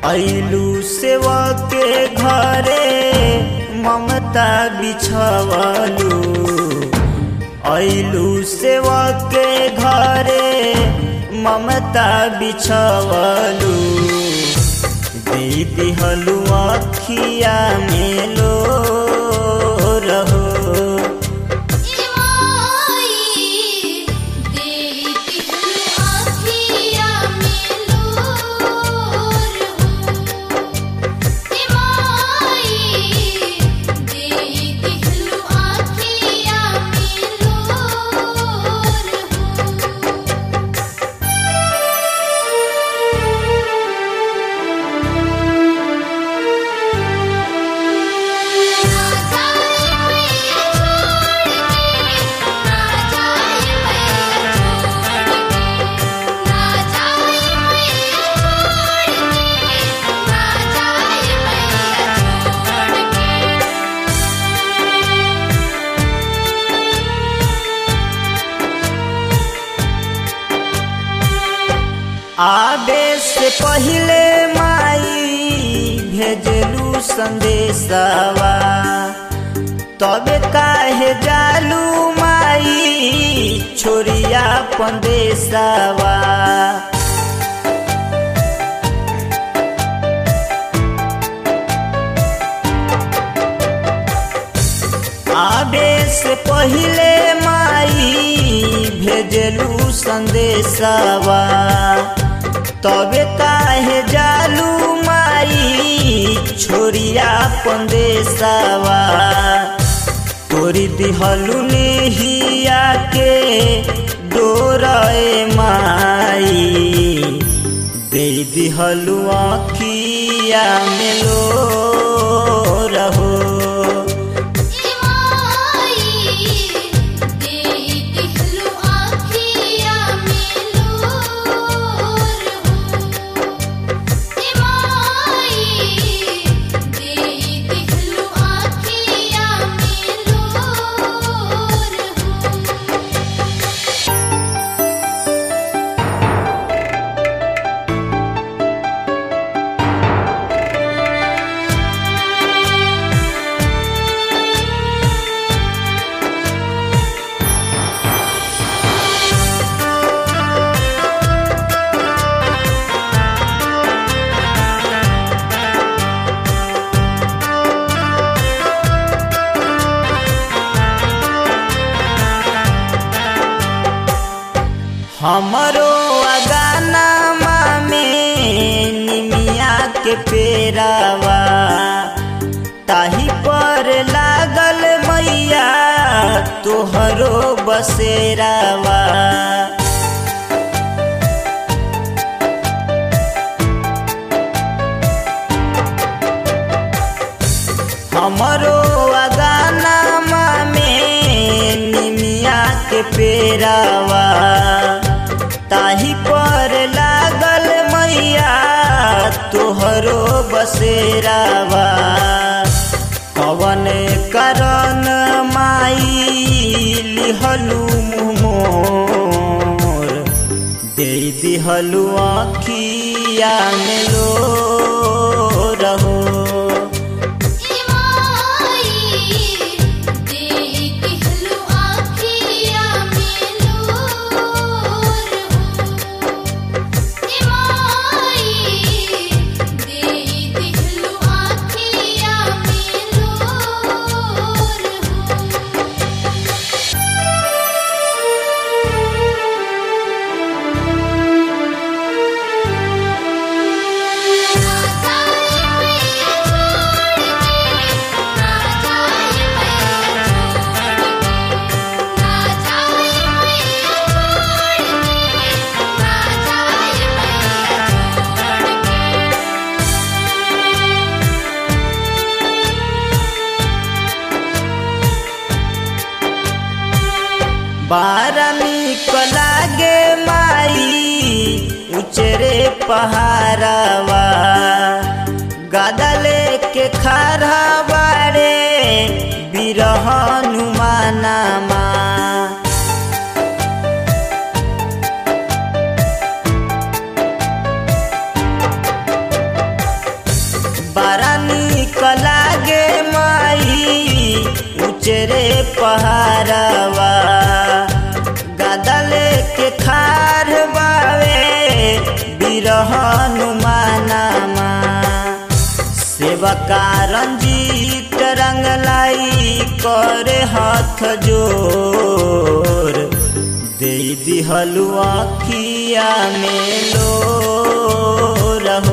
ऐलू सेवा के घरे ममता बिछवलू ऐलू सेवा के घरे ममता बिछवलू दे दिहलू अखिया मेलो रहो आबे से पहले माई भेजलू संदेशवा तबे काहे जालू माई छोरिया पंदेशवा आबे से पहले माई भेजलू संदेशवा तबे काहे जालू माई छोरिया पंदेशवा तोरी दिहलू नेहिया के डोरे माई दे दिहलू आखिया मेलो रहो हमरो अगाना में निमिया के पेरावा ताही पर लागल मैया तोहरो बसेरावा हमरो अगाना में निमिया के पेरावा ताही पर लागल मैया तोहरो बसेरावा कवन करन माई लिहलू मोर दे दिहलू आखिया मेलो रहो बारमी को लागे माई उचरे पहाड़वा गदले के खारा बारे बिरह हनुमानमा उचरे पहाड़वा गदले के खार बावे बिरहन मानामा सेवका रंजीत रंगलाई करे हाथ जोर दे दिहलु अखिया में लो रहो